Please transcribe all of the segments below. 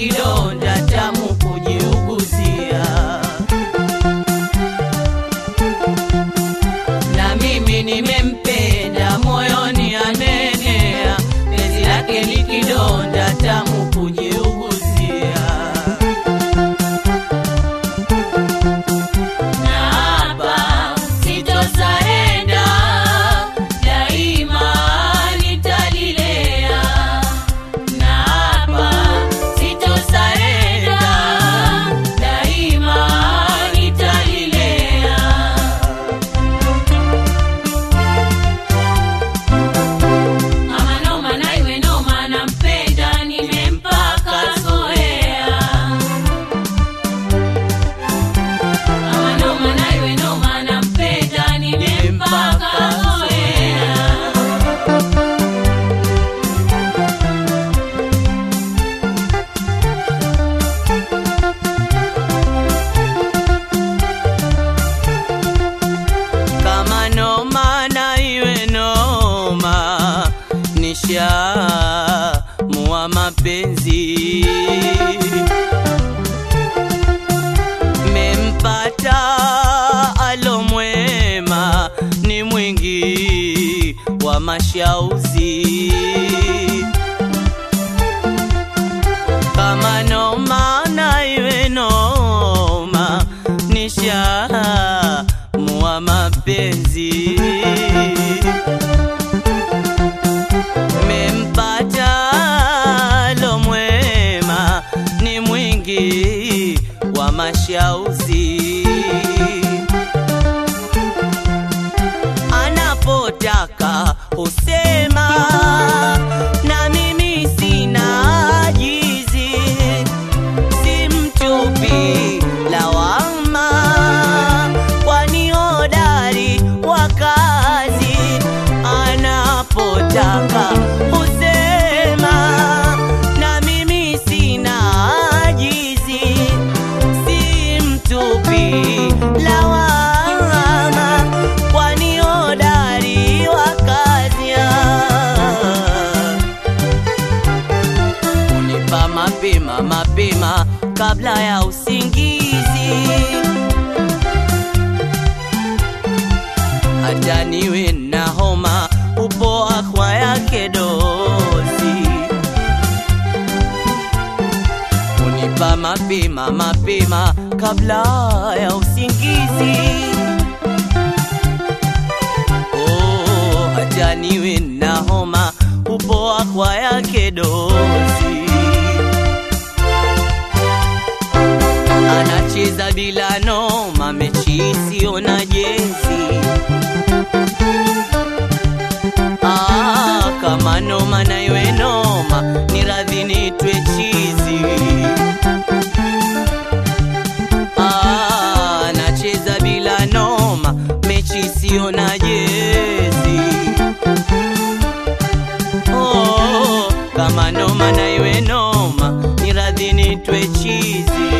kidonda tamu kujiuguzia na mimi nimempenda moyoni anenea penzi lake ni kidonda tamu kujiuguzia na hapa sitosarenda daima nitalilea na hapa sitosarenda daima nitalilea Mama noma na iwe noma nampenda nimempaka zoea Mama noma na iwe noma nampenda nimempaka zoea kama noma na iwe noma nisha mua mapenzi mempata alomwema ni mwingi wa mashauzi kama noma na iwe noma nisha mua mapenzi mempata lomwema ni mwingi wa mashauzi anapotaka husema na mimi sina ajizi si mtupi lawama kwani hodari wa kazi anapotaka husema na mimi sina ajizi si mtupi lawama kwani hodari wa kazi unipa mapema mapema kabla ya usingizi hata niwe na homa upoa kwa yake dozi unipa mapema mapema kabla ya usingizi oh, hata niwe na homa upoa kwa yake dozi anacheza bila noma mechi isiyo na jezi ah, kama noma na iwe noma ni radhi nitwe chizi ah, anacheza bila noma mechi isiyo na jezi oh, kama noma na iwe noma ni radhi nitwe chizi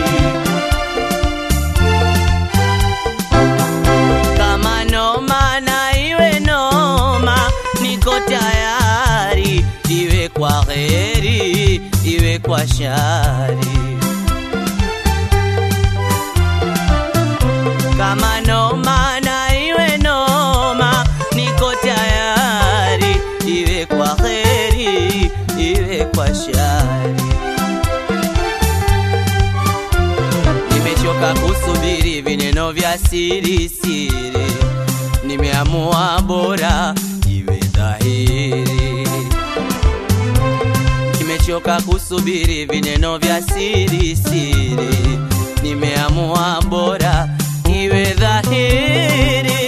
kama noma na iwe noma niko tayari iwe kwa heri iwe kwa shari kama noma na iwe noma niko tayari iwe kwa heri iwe kwa shari nimechoka kusubiri vineno vya siri siri nimeamua bora iwe dhahiri nimechoka kusubiri vineno vya siri siri nimeamua bora iwe dhahiri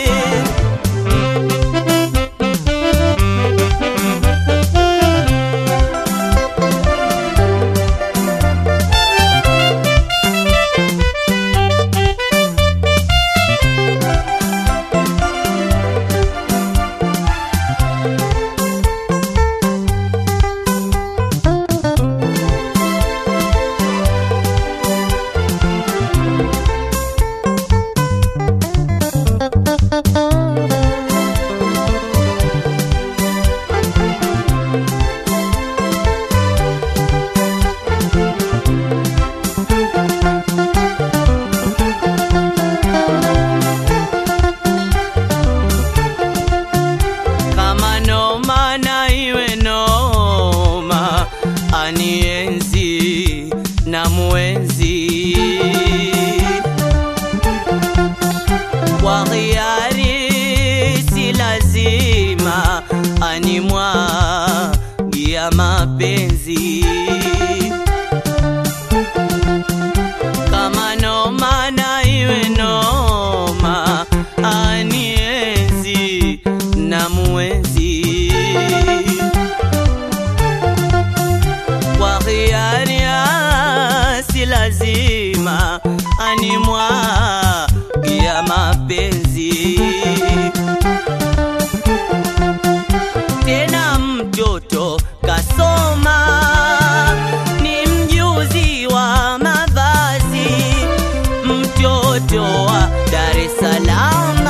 mtoto kasoma, ni mjuzi wa mavazi, mtoto wa Dar es Salaam,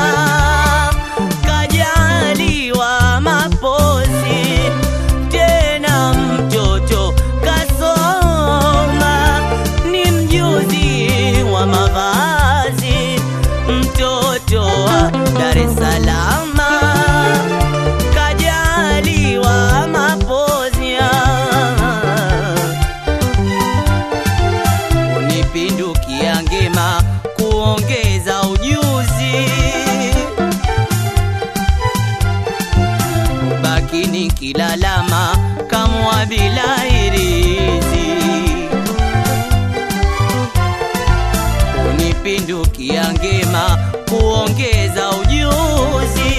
kajaliwa mapozi, tena mtoto kasoma, ni mjuzi wa mavazi, mtoto wa Dar es Salaam kajaliwa mapozi unipindukia ngema kuongeza ujuzi ubaki nikilalama kamwa bila irizi unipindukia ngema kuongeza ujuzi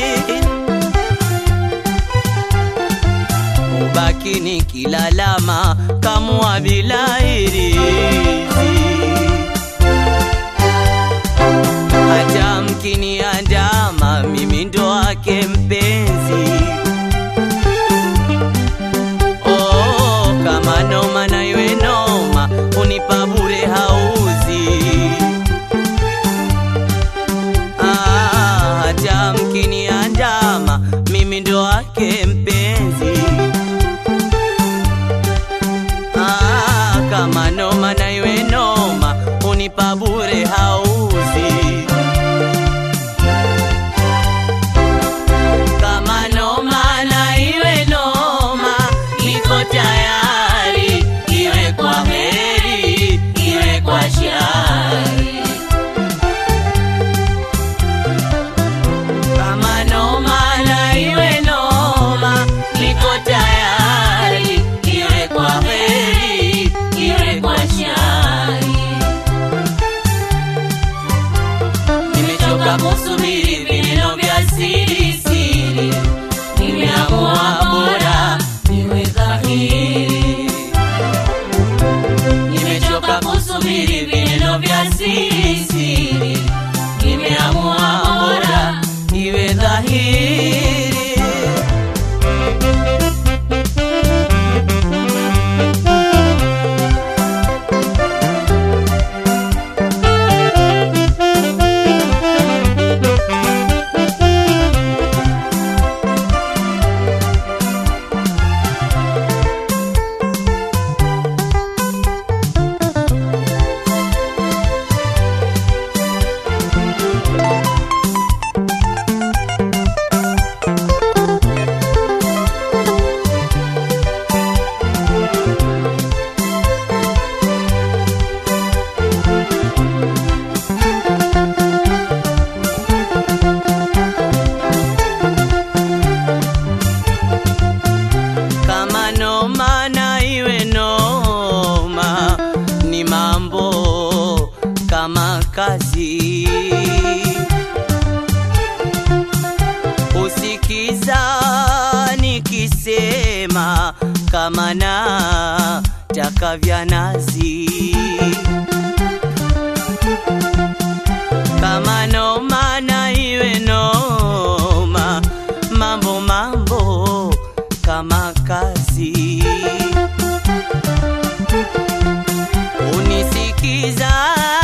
ubaki nikilalama kamwa bila irizi hata mkiniandama mimi ndo wake mpenzi oh, kama noma na iwe noma unipa bure hauzi ah, hata mkiniandama mimi ndo wake mpenzi ah, kama noma na iwe noma unipa bure hauzi kama noma na iwe noma niko tayari iwe kwa heri iwe kwa shari kama noma na iwe noma niko tayari iwe kwa heri iwe kwa shari nimechoka kusubiri vililo vya siri siri nimeamua bora niwe dhahiri nimechoka kusubiri vililo vya siri siri nimeamua bora iwe dhahiri kama noma na iwe noma ni mambo kama kazi usikiza nikisema kama na taka vya nazi kama noma na iwe noma mambo mambo kama kazi unisikiza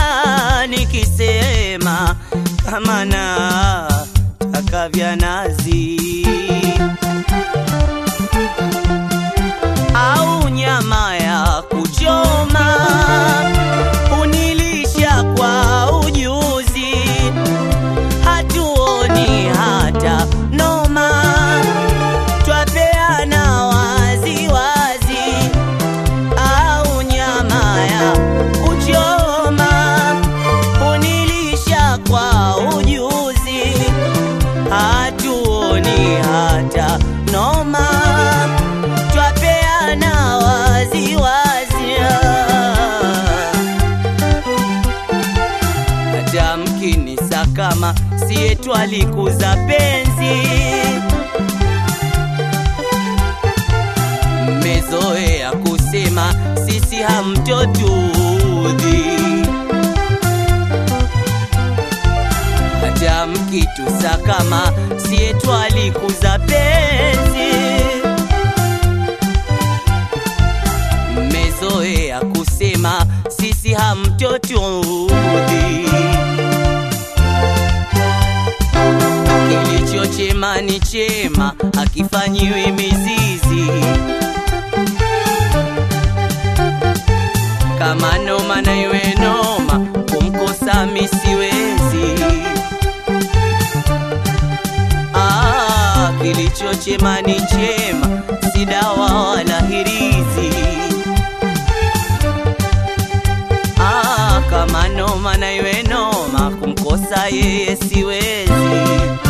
nikisema kama na taka vya nazi au nyama ya kuchoma unilisha kwa ujuzi hatuoni hata noma twapeana wazi wazi au nyama ya kuchoma unilisha kwa ujuzi hatuoni hata noma twapeana wazi wazi hata mkinisa kama siye twalikuza penzi mmezoea kusema sisi hamtotudhi hata mkitusa kama siye twalikuza penzi tuudhi. Kilicho chema ni chema, akifanyiwi mizizi. Kama noma na iwe noma, kumkosa mi siwezi. Ah, kilicho chema ni chema, si dawa wala hirizi. Ah, kama noma na iwe noma, kumkosa yeye siwezi.